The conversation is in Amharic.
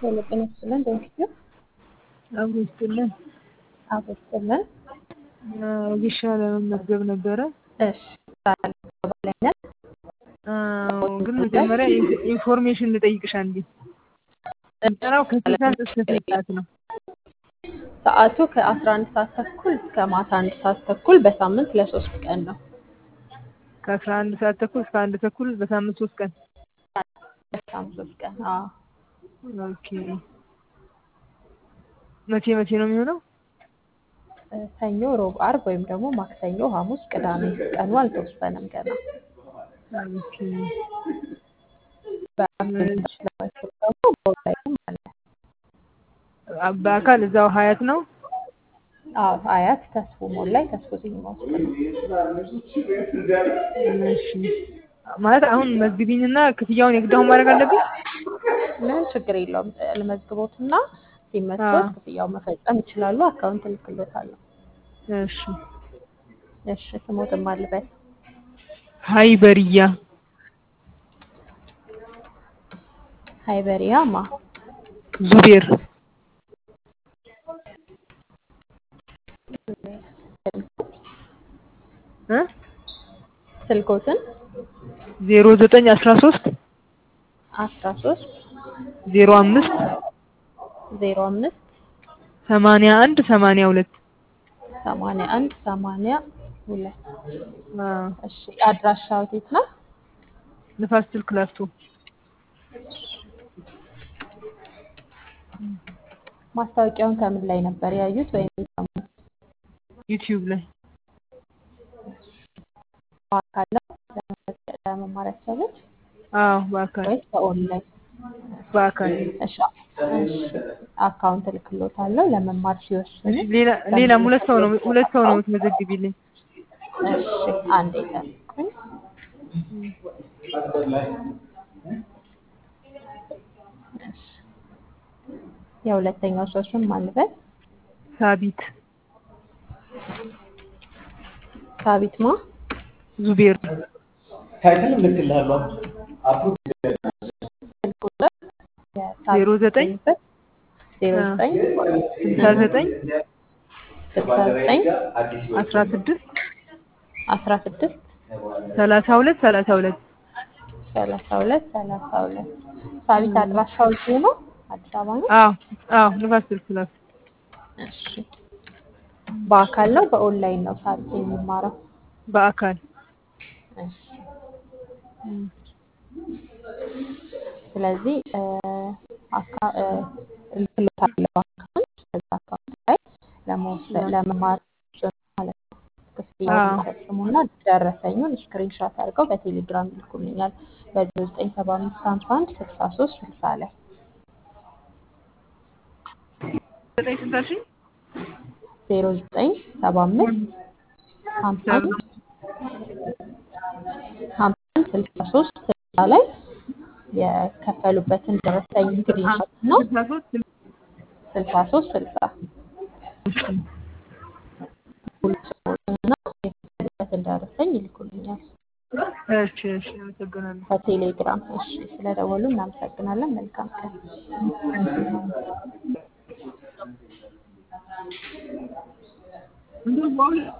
የልብን ይስጥልን በኢትዮጵያ አብሮ ይስጥልን። አብሮ ይስጥልን። ጊሻ ለመመዝገብ ነበረ። እሺ ባለኛል አዎ፣ ግን መጀመሪያ ኢንፎርሜሽን ልጠይቅሽ አንዴ። ስልጠናው ከስንት ሰዓት እስከ ስንት ሰዓት ነው? ሰዓቱ ከአስራ አንድ ሰዓት ተኩል እስከ ማታ አንድ ሰዓት ተኩል በሳምንት ለሶስት ቀን ነው። ከአስራ አንድ ሰዓት ተኩል እስከ አንድ ተኩል በሳምንት ሶስት ቀን። በሳምንት ሶስት ቀን። አዎ ኦኬ። መቼ መቼ ነው የሚሆነው? ሰኞ፣ ሮብ፣ አርብ ወይም ደግሞ ማክሰኞ፣ ሐሙስ፣ ቅዳሜ ቀኑ አልተወሰነም ገና። ኦኬ። በአካል ደግሞ በኦንላይንም አለ። በአካል እዛው ሀያት ነው? አዎ አያት ተስፎ ሞል ላይ ተስፎ ሲኒማ ውስጥ ነው። እሺ። ማለት አሁን መዝግቢኝና ክፍያውን የግድ አሁን ማድረግ አለብኝ? ምንም ችግር የለውም። ልመዝግቦትና ሲመቾት ክፍያው መፈጸም ይችላሉ። አካውንት እልክሎታለሁ። እሺ። እሺ ስሞትም አልበል ሀይበርያ ሀይበሪያ ማ ዙቤር እ ስልኮትን ዜሮ ዘጠኝ አስራ ሶስት አስራ ሶስት ዜሮ አምስት ዜሮ አምስት ሰማንያ አንድ ሰማንያ ሁለት ሰማንያ አንድ ሰማንያ ሁለት አዎ። እሺ አድራሻው የት ነው? ንፋስ ስልክ ላፍቶ ማስታወቂያውን ከምን ላይ ነበር ያዩት ወይም የሰሙት? ዩቲዩብ ላይ በአካል ነው ለመመዝገብ- ለመማር ያሰቡት አዎ፣ በአካል ወይስ በኦንላይን? በአካል እሺ እሺ አካውንት እልክሎታለሁ ለመማር ሲወስኑ ሌላ ሌላም ሁለት ሰው ነው ሁለት ሰው ነው የምትመዘግቢልኝ። እሺ አንዴ ጠብቁኝ። እሺ የሁለተኛው ሰው ስም ማን ልበል? ሳቢት ሳቢት ማ ዙቤር ታይትል እልክልሃለሁ። አፕሮቭ ስልክ ቁጥር የሳቢት ዜሮ ዘጠኝ የሚገኝበት ዜሮ ዘጠኝ ስልሳ ዘጠኝ ስልሳ ዘጠኝ አዲስ አስራ ስድስት አስራ ስድስት ሰላሳ ሁለት ሰላሳ ሁለት ሰላሳ ሁለት ሰላሳ ሁለት ሳቢት አድራሻው እዚሁ ነው አዲስ አበባ ነው። አዎ አዎ ንፋስ ስልክ ላፍቶ እሺ በአካል ነው በኦንላይን ነው ሳቢት የሚማረው? በአካል እሺ ስለዚህ እ አካ- እ እልክልዎታለሁ አካውንት በዛ አካውንት ላይ ለመወሰድ ለመማር ማለት ነው። ክፍያውን አዎ። ይፈጽሙና ደረሰኙን ስክሪንሾት አድርገው በቴሌግራም ይልኩልኛል በዜሮ ዘጠኝ ሰባ አምስት ሀምሳ አንድ ስልሳ ሶስት ስልሳ ላይ ዘጠኝ ስንት አልሽኝ? ዜሮ ዘጠኝ ሰባ አምስት ሀምሳ አንድ ሀምሳ አንድ ስልሳ ሶስት ስልሳ ላይ የከፈሉበትን ደረሰኝ ስክሪንሾት ነው ስልሳ ሶስት ስልሳ ሶስት ስልሳ ሁሉ ሰዎችንና የከፈሉበትን ደረሰኝ ይልኩልኛል እሺ እሺ አመሰግናለሁ። በቴሌግራም። እሺ ስለደወሉ እናመሰግናለን። መልካም ቀን። እንደው በአሁኑ